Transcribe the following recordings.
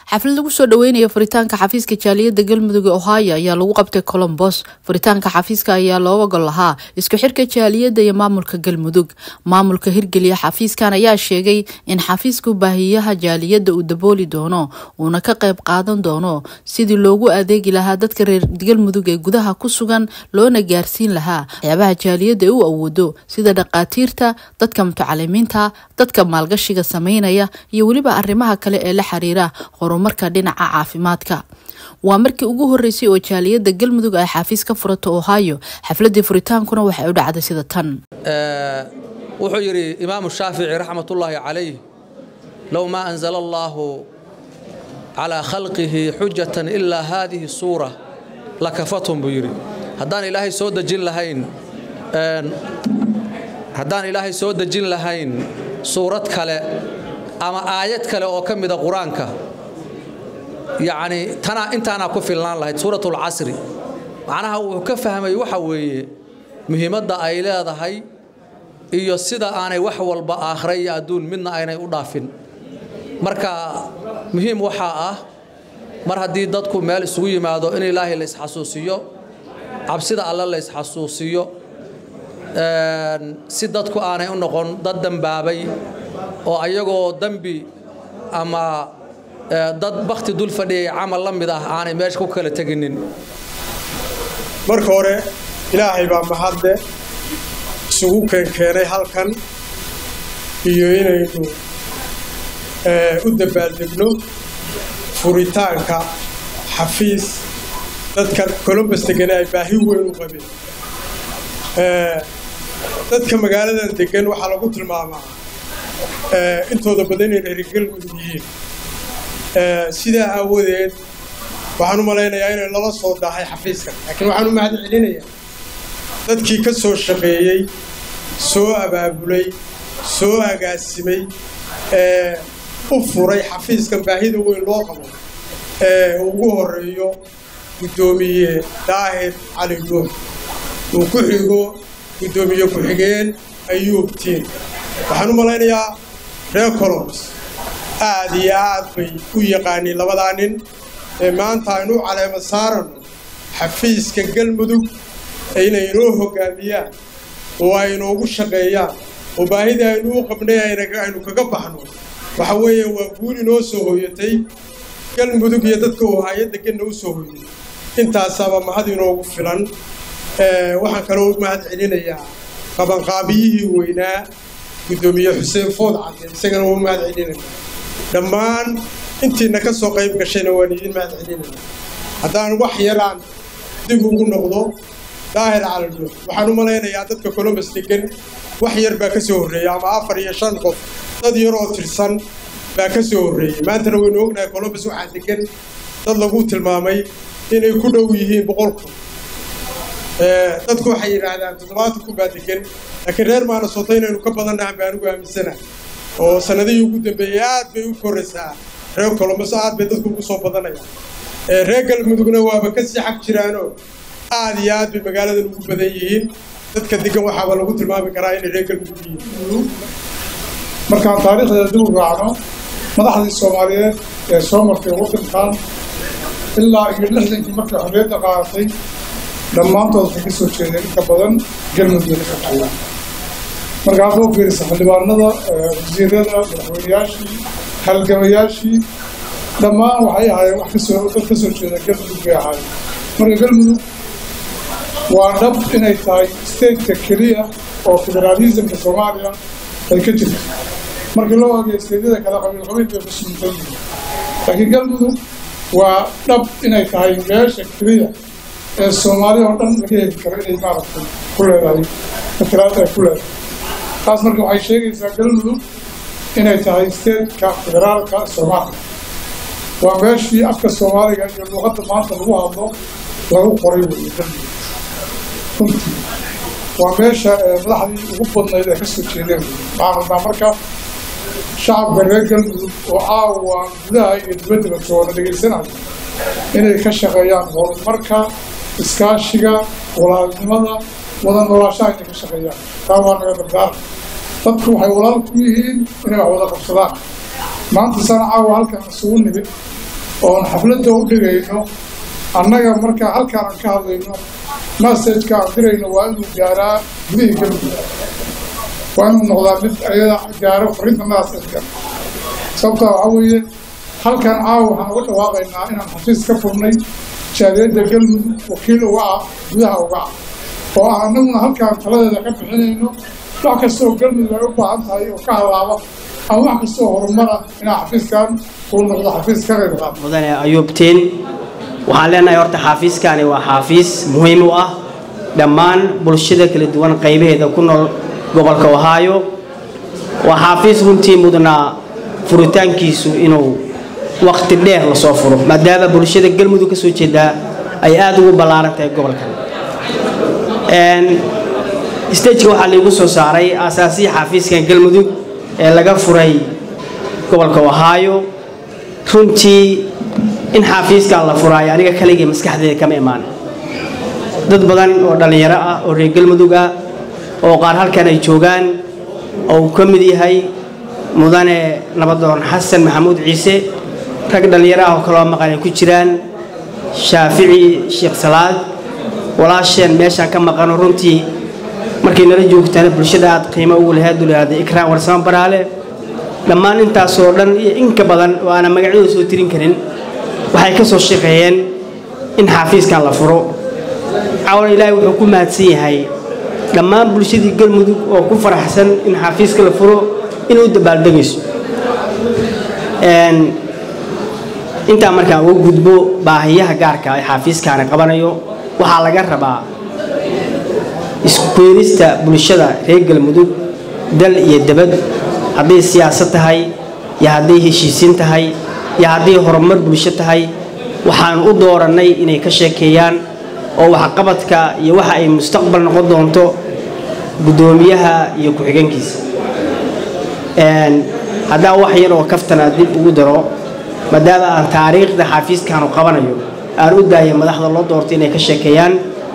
xaflad lagu soo dhaweynaya furitaanka xafiiska jaaliyadda galmudug ee ohio ayaa lagu qabtay colombos furitaanka xafiiska ayaa looga gol lahaa isku xirka jaaliyadda iyo maamulka galmudug maamulka hirgeliya xafiiskan ayaa sheegay in xafiisku baahiyaha jaaliyadda uu dabooli doono uuna ka qayb qaadan doono sidii loogu adeegi lahaa dadka reer galmudug ee gudaha ku sugan loona gaarsiin lahaa waxyaabaha jaaliyadda ee u awoodo sida dhaqaatiirta dadka mutacalimiinta dadka maalgashiga sameynaya iyo weliba arrimaha kale ee la xiriira horumarka dhinaca caafimaadka waa markii ugu horeysay oo jaaliyadda galmudug ay xafiis ka furato ohio xafladii furitaankuna waxay u dhacday sida tan wuxuu yidhi imaamu shaafici raxmatullaahi calayh low maa anzala allaahu calaa khalqihi xujatan ilaa haadihi suura lakafathum buu yidhi haddaan ilaahay soo dejin lahayn haddaan ilaahay soo dejin lahayn suurad kale ama aayad kale oo ka mida qur-aanka yacni tanaa intaanaa ku filnaan lahayd suuratulcasri macnaha wuxuu ka fahmay waxa weeye muhiimadda ay leedahay iyo sida aanay wax walba aakhira iyo adduun midna aynay u dhaafin marka muhiim waxaa ah mar haddii dadku meel isugu yimaado in ilaahay la isxasuusiyo cabsida alle la isxasuusiyo si dadku aanay u noqon dad dembaabay oo ayagoo dembi ama dad bakti dul fadhiyay camal la mid ah aanay meesha ku kala teginin marka hore ilaahay baa mahadle isugu keenkeenay halkan iyo inaynu u dabaaldegno furitaanka xafiis dadka colombus degane ay baahi weyn u qabeen dadka magaaladan degan waxaa lagu tilmaamaa intooda badan inay reer galmudug yihiin sidaa aawadeed waxaan u malaynayaa inay lala soo daahay xafiiskan laakiin waxaan u mahad celinayaa dadkii ka soo shaqeeyey soo abaabulay soo agaasimay ee u furay xafiiskan baahida weyn loo qabo ee ugu horeeyo guddoomiye daahir cali nuux uu ku xigo guddoomiye ku-xigeen ayuubtiin waxaan u malaynayaa reer colombs aad iyo aad bay u yaqaaniin labadaa nin ee maanta aynu u caleema saarano xafiiska galmudug inay inoo hoggaamiyaan oo ay inoogu shaqeeyaan oo baahida aynu u qabnay aynu kaga baxno waxa weeye waa guul inoo soo hooyatay galmudug iyo dadka ohaayo deganna u soo hooyay intaasaaba mahad inoogu filan waxaan kaloo mahad celinayaa qabanqaabiyihii weynaa guddoomiye xuseen food cadde isagana waa mahad celinaya dhammaan intiina ka soo qayb gashayna waan idiin mahad celinaya haddaan wax yaraan dib ugu noqdo daahir caladhuux waxaan u malaynayaa dadka colombus degan wax yar baa ka soo horreeya ama afar iyo shan qof dad yar oo tirsan baa ka soo horreeyey maantana waynu ognahay colombus waxaa degan dad lagu tilmaamay inay ku dhow yihiin boqol kun dadku waxay yidhaahdaan toddobaatan kun baa degan laakiin reer maanasoota inaynu ka badannahan baa anigu aaminsana oo sannadihii ugu dambeeyey aad bay u koraysaa reer colombus aad bay dadku ugu soo badanayaan reer galmudugna waaba ka sii xag jiraanoo aad iyo aad bay magaaladan ugu badan yihiin dadka degan waxaaba lagu tilmaami karaa inay reer galmudug yihiin markaan taariikhdeeda dib u raacno madaxdii soomaaliyeed ee soo martay waddankan ilaa iyo lixdankii markay xorriyadda qaadatay dhammaantood waxay ka soo jeedeen inta badan galmudug ka shaqeeyaan marka hadda u fiirisa xildhibaanada wasiirada madaxweynayaashii halgamayaashii dhammaan waxay ahaayeen wax kasoo dad ka soo jeeda galmudug bay ahaayeen marka galmudug waa dhab inay tahay stateka keliya oo federaalismka soomaaliya ay ka jirto markii loo ogeey steedyada kale qabiil qabiil bay ku suuntan yihiin laakiin galmudug waa dhab inay tahay meesha keliya ee soomaaliya oo dhan laga heli karo inay maaragtay ku leedahay matalaad ay ku leedahay taas marka waxay sheegaysaa galmudug inay tahay stateka federaalka soomaaliya waa meeshii afka soomaaliga iyo luuqadda maanta lagu hadlo lagu qoray weeye galmudug runtii waa meesha madaxdii ugu badnayd ay ka soo jeedeen waxaan rabnaa marka shacabka reer galmudug oo caawa gudaha iyo dibaddaba jooga dhegaysanayo inay ka shaqeeyaan horumarka iskaashiga walaalnimada wada noolaashaha inay ka shaqeeyaan taa waa naga dardaara dadku waxay walaal ku yihiin inay wax wada qabsadaan maanta sana caawa halkan isugu nimid oon xafladda u dhigayno annaga markaa halkaan aan ka hadlayno masajka aan dirayno waa inuu gaaraa gudihii galmudug waa inuu noqdaa mid ayada gaaro fariinta masajka sababtaa waxaa weeye halkan caawa waxaan uga dhawaaqaynaa inaan xafiis ka furnay jaaliyadda galmudug wakiil uga ah gudaha uga ah oo ah annaguna halkaan taladeeda ka bixinayno wax kastoo galmudug ay u baahan tahay oo ka halaaba ama wax kastoo horumara inaa xafiiskan uu noqdo xafiis ka qayb qaata mudane ayuubtiin waxaan leenahay horta xaafiiskani waa xaafiis muhiim u ah dhammaan bulshada kala duwan qaybaheeda ku nool gobolka ohaayo waa xaafiis runtii mudnaa furitaankiisu inuu waqti dheer lasoo furo maadaama bulshada galmudug ka soo jeedaa ay aada ugu ballaaran tahay gobolkan stageka waxaa laigu soo saaray aasaasihii xaafiiskan galmudug ee laga furay gobolka ohaayo runtii in xaafiiskan la furaayo aniga kaligii maskaxdeeda kama imaan dad badan oo dhallinyaro ah oo reer galmudug ah oo qaar halkan ay joogaan oo uu ka mid yahay mudane nabadoon xasan maxamuud ciise rag dhallinyaro ah oo kaloo maqan ay ku jiraan shaafici sheekh salaad walaasheen meeshaan ka maqano runtii markay nala joogtaana bulshada aad qiimo ugu lahayd dulaada ikraan warsamo baraale dhammaan intaasoo dhan iyo inka badan oo aanan magacyadooda soo tirin karin waxay ka soo shaqeeyeen in xaafiiskan la furo cawan ilaahay wuxuu ku mahadsan yahay dhammaan bulshadii galmudug oo ku faraxsan in xaafiiska la furo inuu dabaaldegayso intaa markaan uga gudbo baahiyaha gaarka ee xaafiiskaani qabanayo waxaa laga rabaa iskukeenista bulshada reer galmudug dal iyo debad hadday siyaasad tahay iyo hadday heshiisiin tahay iyo hadday horumar bulsho tahay waxaanu u doorannay inay ka sheekeeyaan oo waxqabadka iyo waxa ay mustaqbal noqon doonto guddoomiyaha iyo ku-xigeenkiisa haddaa wax yar oo kaftana dib ugu daro maadaama aan taariikhda xaafiiskaanu qabanayo aan u daaya madaxda loo doortay inay ka sheekeeyaan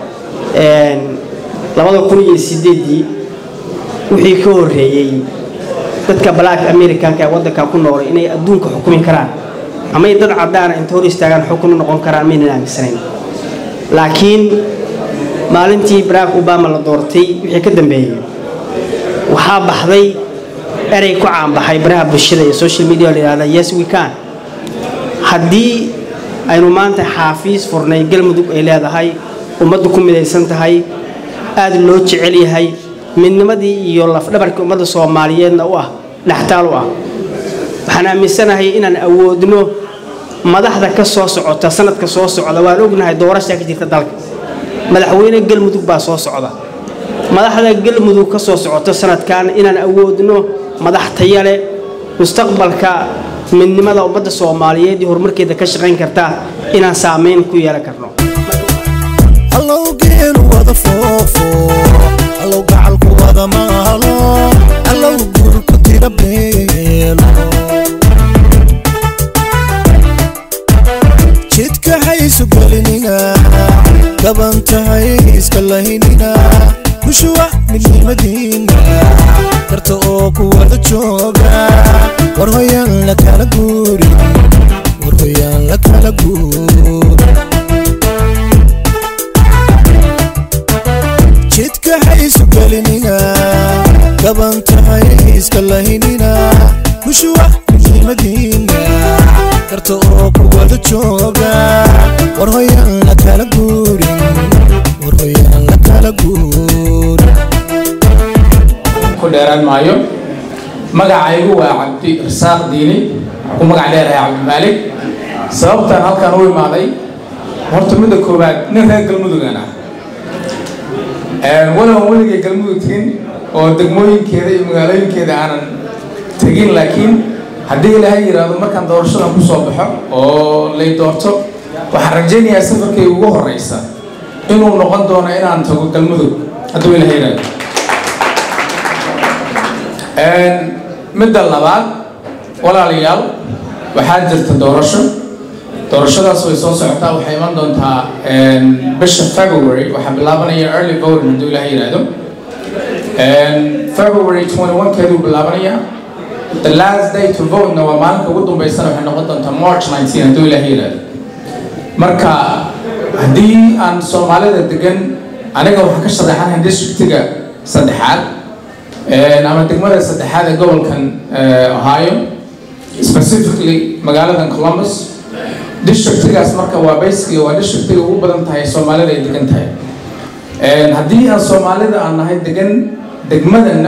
labada kun iyo sideedii wixii ka horreeyey dadka black americanka ee waddankan ku noolay inay adduunka xukumi karaan ama ay dad caddaana inta hor istaagaan xukun u noqon karaan maynan aaminsanayn laakiin maalintii barack obama la doortay wixii ka dambeeyey waxaa baxday erey ku caanbaxay baraha bulshada iyo social media la yidhahda yes we can haddii aynu maanta xaafiis furnay galmudug ay leedahay ummaddu ku midaysan tahay aada loo jecel yahay midnimadii iyo lafdhabarkii ummadda soomaaliyeedna u ah dhextaal u ah waxaan aaminsanahay inaan awoodno madaxda ka soo socota sanadka soo socda waan ognahay doorashaa ka jirta dalka madaxweyne galmudug baa soo socda madaxda galmudug ka soo socota sanadkan inaan awoodno madax tayale mustaqbalka midnimada ummadda soomaaliyeed iyo horumarkeeda ka shaqayn karta inaan saamayn ku yeelan karno allow geelu wada foofo allow gacalku wada maalo allow guurku tira beelo jidka haysu gelinina gaban tahay iska lahinina kushuwa midnimadiina karta oo ku wada jooga war hoyaan la kala guurin war hoyaan la kala guurin jidka haysu gelinina gaban tahay iska lahinina kushuwa midnimadiina karta oo ku wada jooga war hoyaan la kala guurin war hoyaan la kala guurin ku dheeraan maayo magacaygu waa cabdi rasaaq diini ku magac dheerahay cabdimaalik sababtaan halkan u imaaday horta midda koowaad nin reer galmudugan ah walow weligay galmudug tegin oo degmooyinkeeda iyo magaalooyinkeeda aanan tegin laakiin haddii ilaahay yidhaahdo markaan doorashadan ku soo baxo oo lay doorto waxaan rajaynayaa safarkay ugu horeysa inuu noqon doono inaan tago galmudug hadduu ilaahay yidhaahdo midda labaad walaalayaal waxaa jirta doorasho doorashadaas way soo socotaa waxay iman doontaa bisha february waxaa bilaabanaya early voting hadduu ilaah yidhaahdo february 21 keeduu bilaabanayaa the last day to vote-na waa maalinka ugu dambeysana waxay noqon doontaa march 19 hadduu ilaahay yidhaahdo marka haddii aan soomaalida degan aniga waxaan ka sharaxanahay districtiga saddexaad ama degmada saddexaad ee gobolkan ohio specifically magaaladan columbus districtigaas marka waa basically waa districtiga ugu badan tahay soomaalida ay degan tahay haddii aan soomaalida aan nahay degan degmadana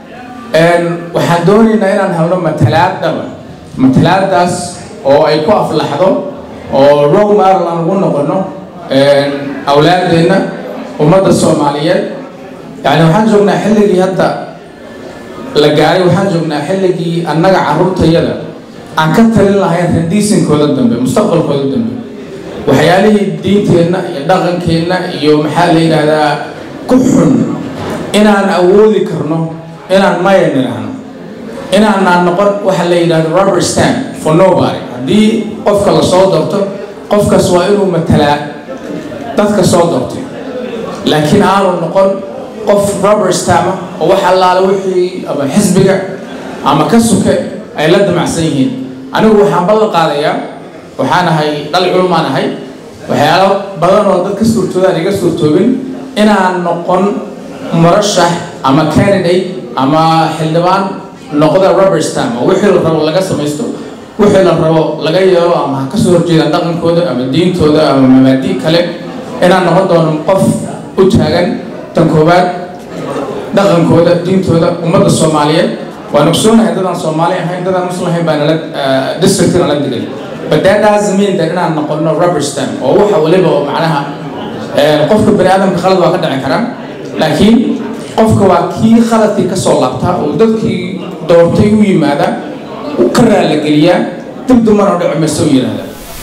waxaan doonaynaa inaan helno matalaad dhaba matalaadaas oo ay ku aflaxdo oo role model aan ugu noqono awlaadeenna ummadda soomaaliyeed yani waxaan joognaa xilligii hadda la gaaray waxaan joognaa xilligii annaga carruurtayada aan ka talin lahayn radiisinkooda dambe mustaqbalkooda dambe waxyaalihii diinteenna iyo dhaqankeenna iyo maxaa la yidhaahdaa ku xun inaan awoodi karno inaan maya nidhaahno inaanaan noqon waxa la yidhahdo rubber stand for nobody haddii qofka la soo doorto qofkaas waa inuu matalaa dadka soo doortay laakiin aanu noqon qof rubber stamp oo wax allaale wixii ama xisbiga ama ka suke ay la damacsan yihiin anigu waxaan ballan qaadayaa waxaan ahay dhal culumaan ahay waxyaalo badan oo dad ka suurtoodaan iga suurtoobin inaan noqon murashax ama candidate ama xildhibaan noqda rubber stamp oo wixii la rabo laga samaysto wixii la rabo laga yeelo ama ha kasoo horjeedaan dhaqankooda ama diintooda ama mabaadii kale inaan noqon doono qof u taagan tan koowaad dhaqankooda diintooda ummadda soomaaliyeed waan ogsoonahay dadaan soomaali ahayn dadaan muslim ahayn baa nala district nala degan but that doesn't mean that inaan noqono rubber stamp oo waxa waliba oo macnaha qofka bani aadamka khalad waa ka dhici karaa laakiin qofka waa kii khaladkii ka soo laabtaa oo dadkii doortay u yimaada ka raalligeliyaa dib dumar oo dhici mayso u yidhahda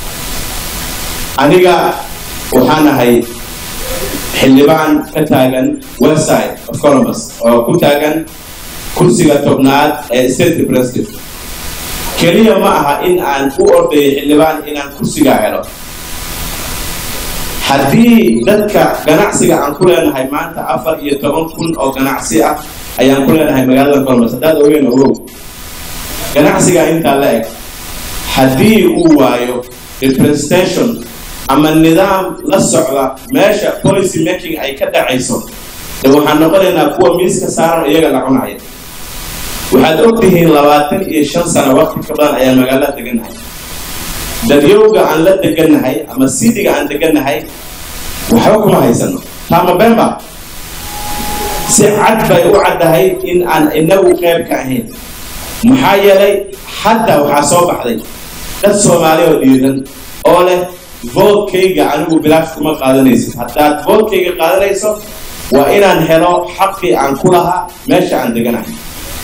aniga waxaan ahay xildhibaan ka taagan website of columbus oo ku taagan kursiga tobnaad ee state representative keliya ma aha in aan u ordayo xildhibaan inaan kursiga helo haddii dadka ganacsiga aan ku leenahay maanta afar iyo toban kun oo ganacsi ah ayaan ku leenahay magaalada columbus haddaad ogeyn ogow ganacsiga intaa la eg haddii uu waayo representation ama nidaam la socda meesha policy making ay ka dhacayso de waxaan noqonaynaa kuwa miiska saaran iyaga la cunaya waxaad ogtihiin labaatan iyo shan sano waqti ka badan ayaan magaalada degannahay dadyowga aan la degannahay ama sidiga aan degannahay waxba kuma haysano taama bemba si cad bay u caddahay in aan inagu qayb ka ahayn maxaa yeelay hadda waxaa soo baxday dad soomaali oo dhiiran oo leh voodkayga anigu bilaash kuma qaadanaysid haddaad voodkayga qaadanayso waa inaan helo xaqii aan ku lahaa meesha aan deganahay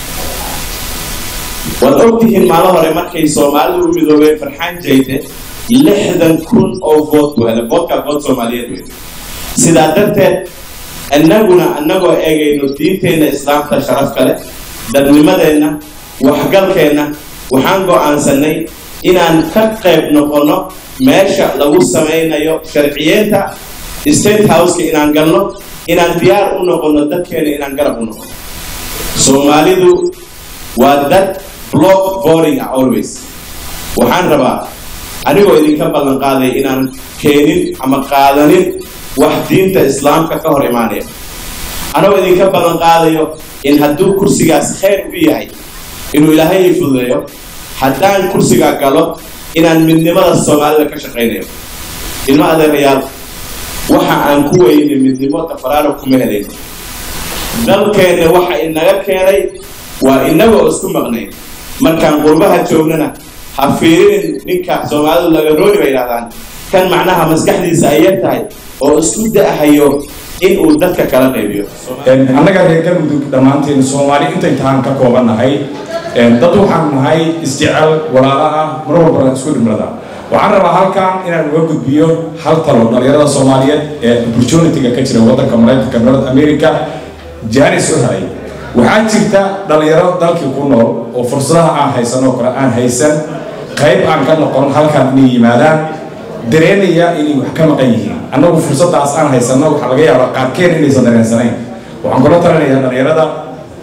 waad ogtihiin maalin hore markay soomaalidu u midoobeen farxaan jayde lixdan kun oo vood buu helay voodkaa vood soomaaliyeed wey sidaa darteed innaguna annagoo eegayno diinteenna islaamka sharaf kale dadnimadeenna waxgalkeenna waxaan go'aansanay inaan ka qayb noqonno meesha lagu samaynayo sharciyeenta state houseka inaan galno inaan diyaar u noqonno dadkeena inaan garab u noqono soomaalidu waa dad block voting ah always waxaan rabaa anigoo idinka ballan qaaday inaan keenin ama qaadanin wax diinta islaamka ka hor imaanaya anigoo idinka ballan qaadayo in hadduu kursigaas khayr u yahay inuu ilaahay ii fududeeyo haddaan kursigaa galo inaan midnimada soomaalida ka shaqaynayo ilmo adeerayaal waxa aan ku weynay midnimo tafaraaro kuma helayno dalkeenna waxa inaga keenay waa inagoo isku maqnay markaan qurbaha joognana ha fiirinin ninka soomaalidu laga rooni bay yidhahdaan kan macnaha maskaxdiisa ay yar tahay oo isku da'hayo in uu dadka kala qaybiyo annaga reer galmudug dhammaanteen soomaali intay tahaan ka koobannahay dad waxaan nahay isjecel walaala ah mar walbana isku dhimrada waxaan rabaa halkan inaan uga gudbiyo hal talo dhalinyarada soomaaliyeed ee opportunity-ga ka jira waddanka maraykanka north america jaanis u helay waxaa jirta dhalinyaro dalkii ku nool oo fursadaha aan haysanoo kale aan haysan qayb aan ka noqon halkan inay yimaadaan dareemaya inay wax ka maqan yihiin annagu fursadaas aan haysano waxaa laga yaabaa qaarkeen inaysan dareensanayn waxaan kula talinayaa dhalinyarada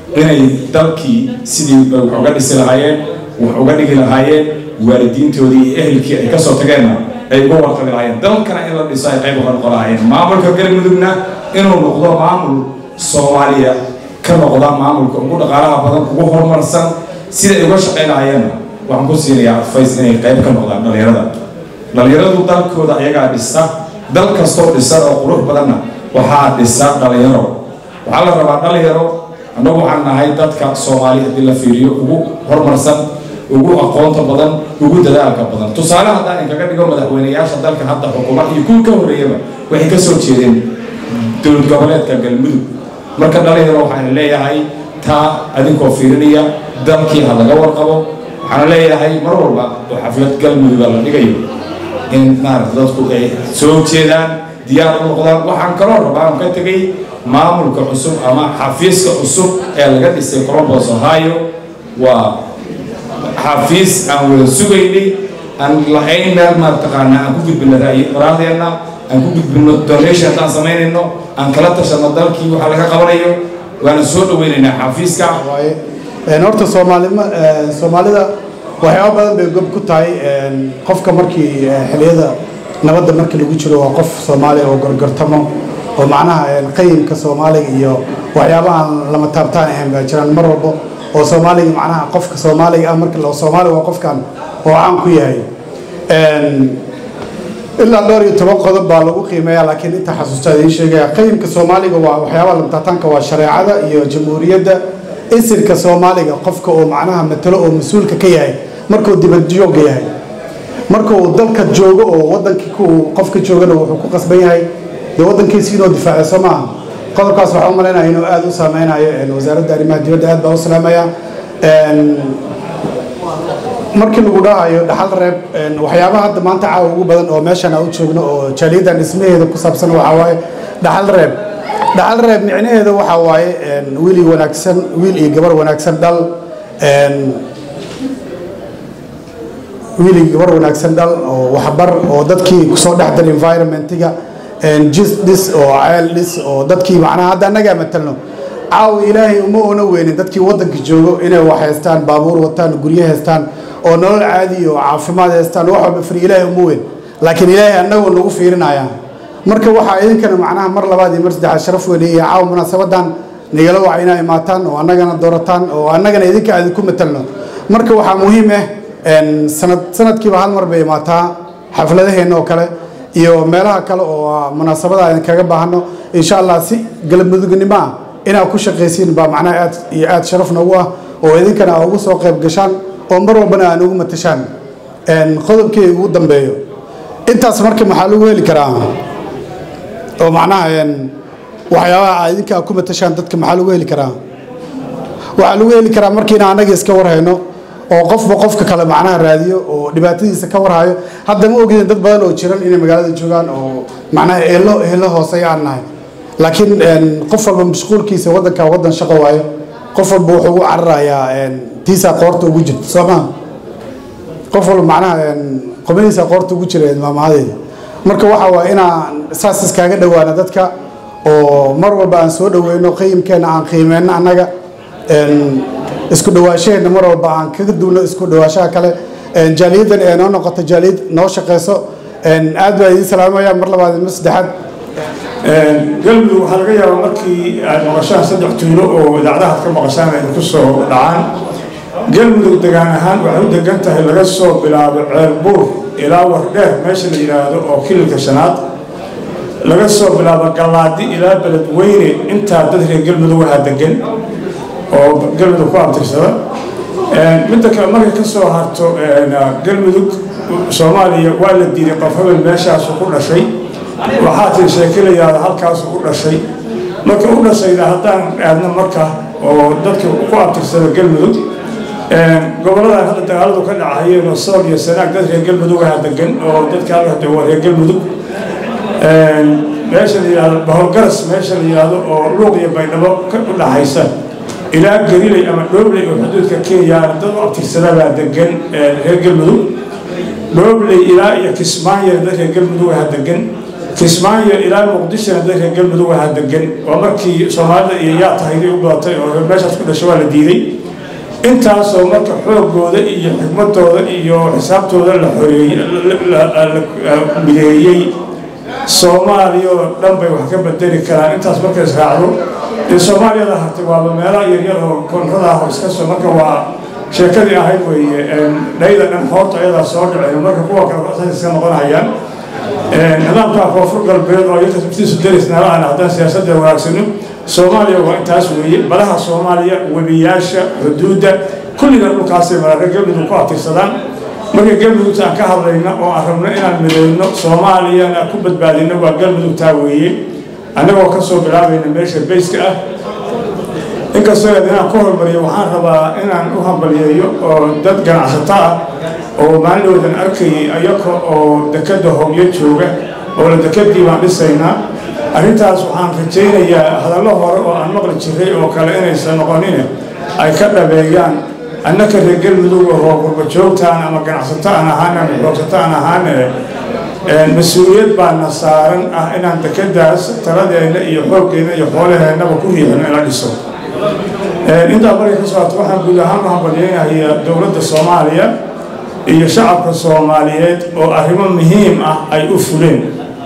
inay dalkii sidii wax uga dhisi lahaayeen wax uga dhigi lahaayeen waalidiintoodii iyo ehelkii ay kasoo tageenna ay uga warqabi lahaayeen dalkana in la dhiso ay qayb uga noqon lahaayeen maamulka galmudugna inuu noqdo maamul soomaaliya ka noqda maamulka ugu dhaqaalaha badan ugu horumarsan siday uga shaqaynahayeenna waxaan ku siinayaa adfays inay qayb ka noqdaan dhallinyarada dhallinyaradu dalkooda ayagaa dhisa dal kastoo dhisan oo qurux badanna waxaa dhisa dhallinyaro waxaa la rabaa dhallinyaro annagu waxaan nahay dadka soomaali haddii la fiiriyo ugu horumarsan ugu aqoonta badan ugu dadaalka badan tusaale haddaan inkaga dhigo madaxweyneyaasha dalka hadda xukuma iyo kuwii ka horreeyaba waxay ka soo jeedeen dowlad goboleedka galmudug marka dhalinyaro waxaan leeyahay taa adinkoo fiirinaya dalkii ha laga warqabo waxaan leeyahay mar walba oo xaflad galmuduga la dhigayo in maarata dadku ay soo jeedaan diyaar u noqdaan waxaan kaloo rabaa aan ka tegay maamulka cusub ama xafiiska cusub ee laga dhisay colombos ohio waa xafiis aan wada sugaynay aan lahayn meel maartaqaana aan ku gudbino ra'yi qoraaldeena aan ku gudbino donation haddaan samaynayno aan kala tashano dalkii waxa laga qabanayo waana soo dhaweynaynaa xafiiska horta soomaalima soomaalida waxyaaba badan bay gob ku tahay qofka markii xiliyada nabadda markii lagu jiro waa qof soomaali oo gorgortamo oo macnaha qayimka soomaaliga iyo waxyaabahan lama taabtaan ahayn baa jiraan mar walbo oo soomaaliga macnaha qofka soomaaliga ah marka soomaaliga waa qofkan oo caan ku yahay ilaa dhowr iyo toban qodob baa lagu qiimeeya laakiin inta xasuusta idiin sheegaya qayimka soomaaliga waa waxyaabaha lamataataanka waa shareecada iyo jamhuuriyadda isirka soomaaliga qofka oo macnaha matalo oo mas-uulka ka yahay markuu dibadjoogga yahay marka uu dalka joogo oo wadankii qofka joogana wuxuu ku qasban yahay dee wadankiisi inuu difaaco soo maaha qodobkaas waxaa u malaynaya inuu aada u saameynayo wasaaradda arrimaha dibadda aad baa u salaamaya markii lagu dhahayo dhaxal reeb waxyaabaha hadda maanta caawa ugu badan oo meeshan aan u joogno oo jaaliyadan dhismaheeda ku saabsan waxaa waaye dhaxal reeb dhaxal reeb micnaheeda waxaa waaye wiil iyo wanaagsan wiil iyo gabar wanaagsan dhal wiil iyo gabar wanaagsan dhal oo waxbar oo dadkii kusoo dhex dar environmentiga jis dhis oo ceel dhis oo dadkii macnaha hadda annagaa matalno caawa ilaahay uma oona weynin dadkii waddanka joogo inay wax haystaan baabuur wataan guryo haystaan oo nolol caadi oo caafimaad haystaan wax walba fri ilaahay uma weyn laakiin ilaahay annagoo nagu fiirinaya marka waxaa idinkana macnaha mar labaad iyo mar saddexaad sharaf weyn iyo caawa munaasabadan nigala waca inay imaataan oo annagana doorataan oo annagana idinka aan idinku matalno marka waxaa muhiim ah sanad sanadkiiba hal mar bay imaataa xafladaheenna oo kale iyo meelaha kale oo munaasabada aan kaga baahano insha allah si galmudugnimo ah inaad ku shaqaysiin baa macnaha aad iyo aad sharaf noogu ah oo idinkana aa ugu soo qayb gashaan oo mar walbana aan ugu matashaan qodobkii ugu dambeeyo intaas marka maxaa lagu heli karaa oo macnaha waxyaabaha aa idinka aad ku matashaan dadka maxaa lagu heli karaa waxaa lagu heli karaa markiina annaga iska warhayno oo qofba qofka kale macnaha raadiyo oo dhibaatadiisa ka warhayo hadda ma ogidin dad badan oo jiran inay magaalada joogaan oo macnaha eelo eelo hooseeya aan nahay laakiin qof walba mashquulkiisa waddanka waddan shaqo waayo qof walba wuxuu ugu cararayaa tiisaa qoorta ugu jirta soo maha qof walba macnaha qomadiisa qoorta ugu jira maamahadeeda marka waxa waa inaan saas iskaaga dhowaana dadka oo mar walba aan soo dhoweyno qiimkeena aan qiimeyno annaga isku dhawaashaheenna mar walba aan kaga duulno isku dhawaashaha kale jaaliyadan ee noo noqoto jaaliyad noo shaqeyso aad baa idiin salaamaya mar labaad mar saddexaad galmudug waxaa laga yaabaa markii aad maqashaan saddex tuulo oo idaacadahaad ka maqashaan ay ku soo dhacaan galmudug degaan ahaan waxay u degan tahay laga soo bilaabo ceelbuur ilaa wardheer meesha la yidhaahdo oo kililka shanaad laga soo bilaabo gallaadi ilaa beledweyne intaa dad reer galmudug waxaa degan oo galmudug ku abtirsada midda kale markay ka soo harto galmudug soomaaliya waa la diiday qof hebel meeshaasu ku dhashay waxaa tii sheekilayaada halkaasu u dhashay marka u dhashayda haddaan aadna marka oo dadka ku abtirsada galmudug goboladan hadda dagaaladu ka dhacayeen oo sool iyo sanaag dad reer galmudug aha degan oo dadka halka waa reer galmudug meesha la yidhahdo bahorgaras meesha la yidhahdo oo luuq iyo baydhabo ka u dhaxaysa ilaa gariley ama dhoobley oo xuduudka kenya dad u abtirsadabaa degan reer galmudug dhoobley ilaa iyo kismaayo dad reer galmudug aha degan kismaayo ilaa muqdishona dadka galmudug ahaa degan waa markii soomaalida iyo yaa tahayday u badatay oo meeshaas ku dhashay waa la diiday intaasoo marka xoogooda iyo xikmadooda iyo xisaabtooda la xoreeyey la mideeyey soomaaliya oo dhan bay wax ka bedeli karaan intaas marka israacdo dee soomaaliyada hartay waaba meelaha yaryar oo koonrada ah oo iska soo marka waa sheekadii ahayd weeye dhayda dhan hoorta ayadaa soo dhaceen marka kuwa kale saas iska noqonayaan nidaamka koonfur galbeed oo iyaka sabtiisu daris nala aan haddaan siyaasadda wanaagsano soomaaliya waa intaas weeye badaha soomaaliya webiyaasha xuduudda kulliga dhulkaasay mararka galmudug ku atirsadaan marka galmudugta aan ka hadlayno oo aan rabno inaan midayno soomaaliyana ku badbaadino waa galmudugtaa weeye annagoo kasoo bilaabayna meesha bayska ah inkastoo eed inaan ku hormariyo waxaan rabaa inaan u hambaliyeeyo oo dad ganacsato ah oo maalindhowdan arkayay ayaka oo dekadda hobyo jooga oo la dekadii baan dhisaynaa arrintaas waxaan rajaynayaa hadallo hore oo aan maqli jiray oo kale inaysan noqonin ay ka dhabeeyaan annaka reer galmudug oo qurba joogtaan ama ganacsato aan ahaan ama xoogsato aan ahaan mas-uuliyad baana saaran ah inaan dekadaas taladeena iyo xooggeena iyo xoolaheennaba ku riixino ina dhiso intaa markay ka socoto waxaan guud ahaan u hambalyeynayaa dowladda soomaaliya iyo shacabka soomaaliyeed oo arrimo muhiim ah ay u fuleen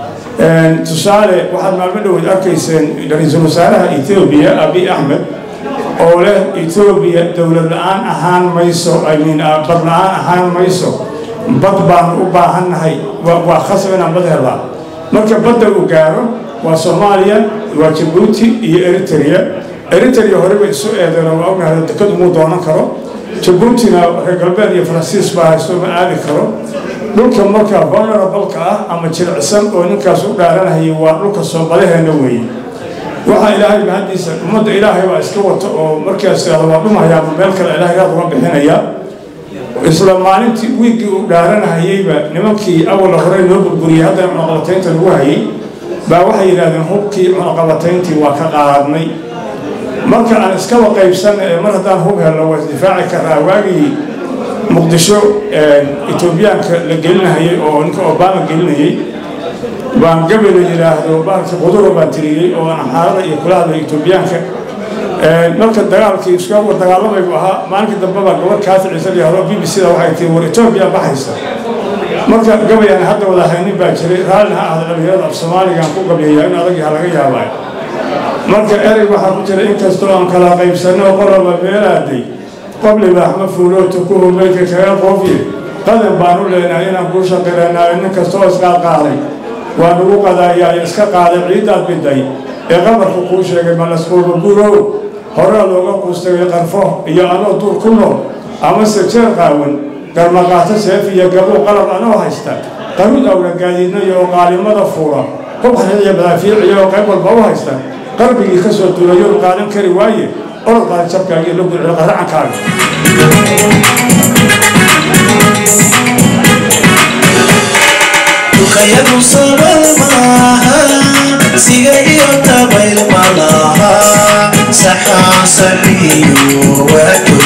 tusaale waxaad maalmo dhoweed arkayseen ra-iisul wasaaraha etoobiya abiy axmed oo leh etoobiya dowlad la-aan ahaan mayso imean bad la-aan ahaan mayso bad baanu u baahannahay waa khasab inaan bad helaa marka badda uu gaaro waa soomaaliya waa jabuuti iyo eritrea eritrea horeba isu eedeen waa ognahay dekad umuu doonan karo jabuutina reer galbeed iyo faransiis baa haysto ma aadi karo dhulka marka vulnerableka ah ama jilicsan oo ninkaas u dhaaranayay waa dhulka soobadaheena weeye waxaa ilaahay mahadiisa ummadda ilaahay baa iska wata oo markaas ihahdo waa dhumaya ama meel kale ilaahay raad uga bixinaya isla maalintii wiiggii uu dhaaranahayeyba nimankii awala horey noo burburiyey haddana cunaqabataynta lagu hayay baa waxay yidhahdeen hubkii cunaqabatayntii waa ka qaadnay marka aan iskaba qaybsan mar haddaan hub helno waa isdifaaci karaa waagii muqdisho etoobiyaanka la gelinahayay oo ninka obama gelinayay baan gabe la yidhaahdo bahalka quduro baan tiriyey oo aan xaalada iyo kula hadlay etoobiyaanka marka dagaalkii iska dagaalamay buu ahaa maalinka dambe baa gabar kaafi ciise layihahdo b b c da waxay tii war etoobiya baxaysa marka gabayaan hadda wada haynin baa jiray raallina ha ahda dhalinyarada af soomaaligaan ku gabyayaa in adagii ha laga yaabaa marka erey waxaa ku jira inkastoo aan kala qaybsanno qoloba meelaaday qobliba axma fuulooto ku humeydka kaga qoofye qadan baanu leenahay inaan kuu shaqireenaayo nin kastoo isqaadqaaday waa nagu qadaayaa iska qaaday ciiddaad biday ee qabarku kuu sheegay malasquuba gurow horaa looga quustagay qarfo iyo anoo duur ku nool amase jeer qaawan garmaqaato seef iyo gabuu qalab anoo haysta qarud awla gaadiidnayo oo qaalimada fuula hubxariiyo badaafiiciya oo qayb walba u haysta qalbigii ka soo duulayo qaadan kari waaye orod qaada jabkaaga iyo lugudcil qaracankaaga duqayadu sabal maaha siga iyo dabayl malaha saxaa saxiyo waado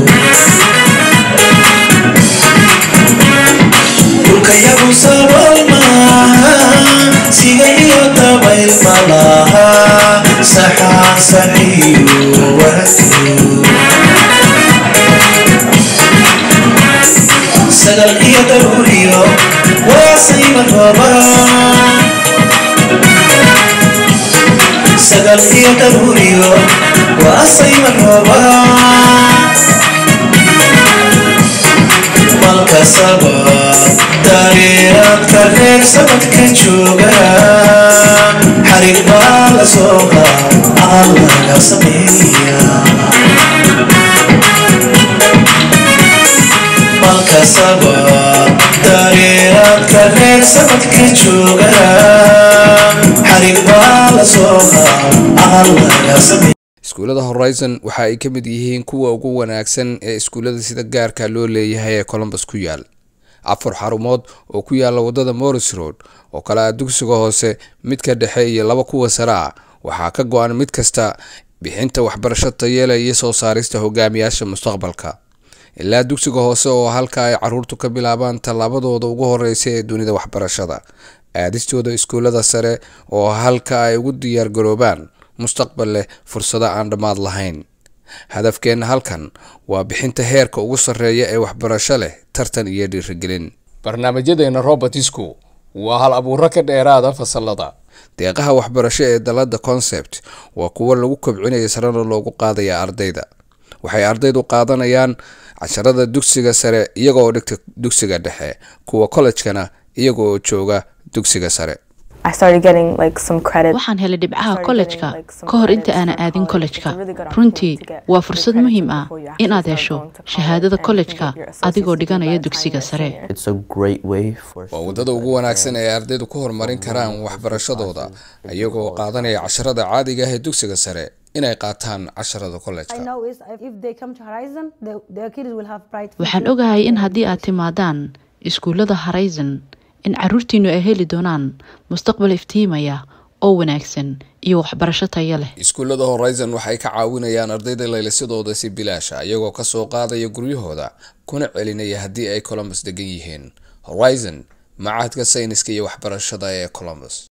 dulkayagu sabal maaha siga iyo dabayl malaha saxaa saxiyo waado sagal iyo daruuriyo waasayba rooba sagal iyo daruuriyo waasayba rooba malkasaba dareeraadka reer sabadka jooga xarig baa la soo qaad laga sameeya malkasaba dareeraadka reer sabadka jooga xarig baa la soo qaad laga sameeya iskuullada horizon waxa ay ka mid yihiin kuwa ugu wanaagsan ee iskuullada sida gaarka loo leeyahay ee colombus ku yaal afar xarumood oo ku yaala wadada morris road oo kale ah dugsiga hoose midka dhexe iyo laba kuwa sare ah waxaa ka go-an mid kasta bixinta waxbarasho tayeela iyo soo saarista hogaamiyaasha mustaqbalka ilaa dugsiga hoose oo halka ay caruurtu ka bilaabaan tallaabadooda ugu horeysa ee dunida waxbarashada aadistooda iskuullada sare oo halka ay ugu diyaargaroobaan mustaqbal leh fursado aan dhammaad lahayn hadafkeenna halkan waa bixinta heerka ugu sarreeya ee waxbarasho leh tartan iyo dhiirigelin barnaamijyadeena robertisku waa hal abuuro ka dheeraada fasalada deeqaha waxbarasho ee dalada concept waa kuwo lagu kobcinaya sarena loogu qaadaya ardayda waxay ardaydu qaadanayaan casharada dugsiga sare iyagoo dhigta dugsiga dhexe kuwa kollejkana iyagoo jooga dugsiga sare waxaan helay dhibcaha kollejka ka hor inta aanan aadin kollejka runtii waa fursad muhiim ah inaad hesho shahaadada kollejka adigoo dhiganaya dugsiga sare waa waddada ugu wanaagsan ee ardaydu ku horumarin karaan waxbarashadooda iyagoo qaadanaya casharada caadiga ah ee dugsiga sare inay qaataan casharada kollejka waxaan ogahay in haddii aad timaadaan iskuullada horizon in caruurtiinu ay heli doonaan mustaqbal iftiimaya oo wanaagsan iyo waxbarasho tayo leh iskuullada horizon waxay ka caawinayaan ardayda laylisadooda si bilaasha iyagoo kasoo qaadaya guryahooda kuna celinaya haddii ay colombus degan yihiin horizon macahadka sayniska iyo waxbarashada ee colombus